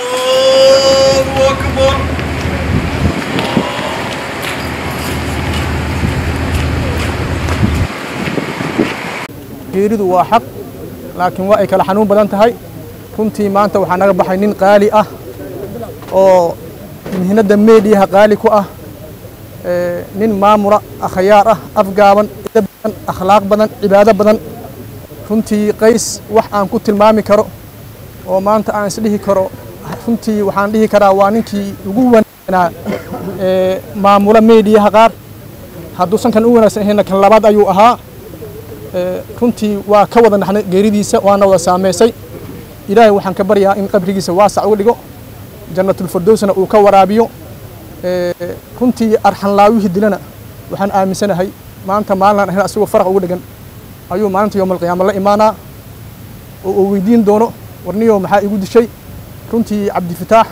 الله أكبر geeridu waa xaq laakiin waa ay kala xanuun badan tahay runtii maanta waxaa naga baxay nin qaali ah oo mihnadda meediyaha qaali ku ah ee, nin maamula akhyaar ah afgaaban edeb badan akhlaaq badan cibaado badan runtii qays wax aan ku tilmaami karo oo maanta aan isdhihi karo runtii waxaan dhihi karaa waa ninkii ugu wanaagsanaa ee, maamula meediyaha qaar hadduusan kan u wanaagsan ahayna kan labaad ayuu ahaa ee, runtii waa ka wada naxnay geeridiisa waana wada saameysay ilaahay waxaan ka baryaa in qabrigiisa waasac uga dhigo jannatulfirdowsna uu ka waraabiyo ee, runtii arxanlaawihii dilana waxaan aaminsanahay maanta maalinaan ahayn asagoo faraq ugu dhegan ayuu maalinta yowmalqiyaama la imaanaa oo uu weydiin doono warniyow maxaa igu dishay runtii cabdifataax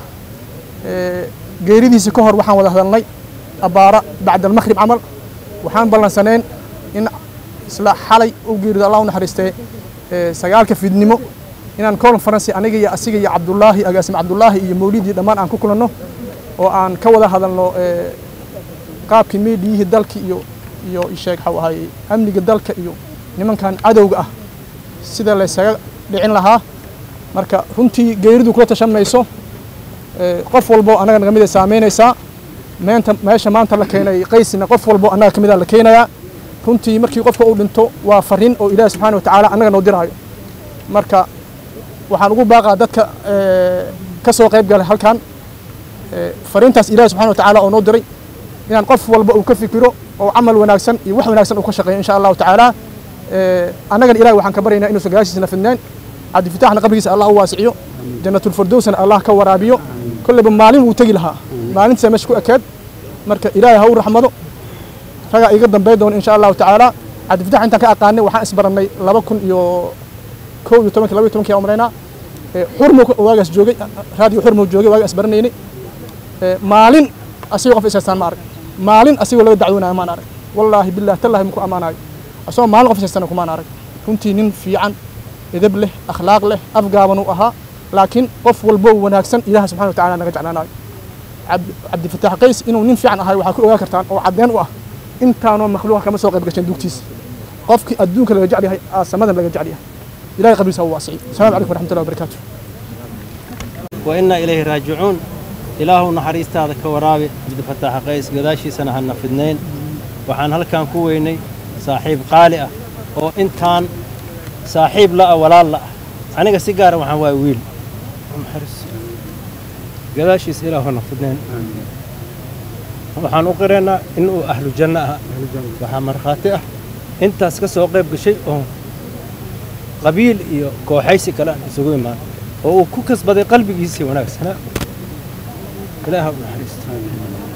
ee, geeridiisa ka hor waxaan wada hadalnay abbaara bacda almakhrib camal waxaan ballansaneen in isla xalay u geerido allah u naxariistee ee, sagaalka fiidnimo inaan conference aniga iyo asiga iyo cabdullaahi agaasim cabdullaahi iyo mawlidii dhammaan aan ku kulanno oo aan ka wada hadalno ee, qaabkii meediyihii dalka iyo iyo isheeg waxau ahay amniga dalka iyo nimankan cadowga ah sida laysaga dhicin lahaa marka runtii geeridu kula tashan mayso ee, qof walbo annaga naga mid ay saameynaysaa meenta meesha maanta la keenay qaysina qof walbo annaga ka mid a la keenayaa runtii markii qofka uu dhinto waa fariin oo ilaahi subxaana wa tacaala annaga noo diraayo marka waxaan ugu baaqaa dadka ee, ka soo qayb galay halkan ee, fariintaas ilaahi subxaana wa tacaala oo noo diray inaan qof walba uu ka fikiro oo camal wanaagsan iyo wax wanaagsan uu ka shaqeeyo insha allahu tacaala ee, annagana ilahi waxaan ka baryaynaa inuusan gadaashiisna fidneen cabdifitaaxna qabrigiisa allah u waasiciyo jannatulfirdowsna allah ka waraabiyo kolleyba maalin wuu tegi lahaa maalintiisa meesha ku ekeed marka ilaahay ha u raxmado ragaa iga dambey doona insha allahu tacaala cabdifitax intaan ka aqaanay waxaan isbarannay laba kun iyo kow iyo tobankii laba iyo tobankii aan umalaynaa ee, xurmo waagaas joogay raadiyo xurmo joogay waagaa isbaranaynay ee, maalin asigoo qof isaystaan ma arag maalin asigoo laga dacwoonayo maan arag wallaahi billahi tallahi maku ammaanayo asagoo maalin qof isaystana kumaan arag runtii nin fiican edeb leh akhlaaq leh afgaaban uu ahaa laakiin qof walbo wanaagsan ilaah subxana wa tacaala naga jeclaanayo Cabdi- cabdifatax qays inuu nin fiican ahay waxaa ku ogaan kartaan oo caddeen u ah intaanoo makhluuqa kama soo qayb gashan dugtiisa qofkii adduunka laga jecel yahay aa samadan laga jecel yahay ilahay qabriisa ha u waasiciyo asalaamu calaykum waraxmatullahi wabarakaatu وإنا إليه راجعون إله نحريست هذا كورابي عبد الفتاح قيس قداشي سنة هنا في اثنين وحان هل كان كويني صاحب قالئة أو إنتان صاحب لا ولا لا أنا سيجارة وحان واي ويل محرس قداشي إله هنا في اثنين waxaan u qiraynaa inuu ahlu janno aha waxaa markhaati ah intaas ka soo qayb gashay oo qabiil iyo kooxaysi kale aan isugu imaan oo uu ku kasbaday qalbigiisii wanaagsanaa ilaaha u naxariisto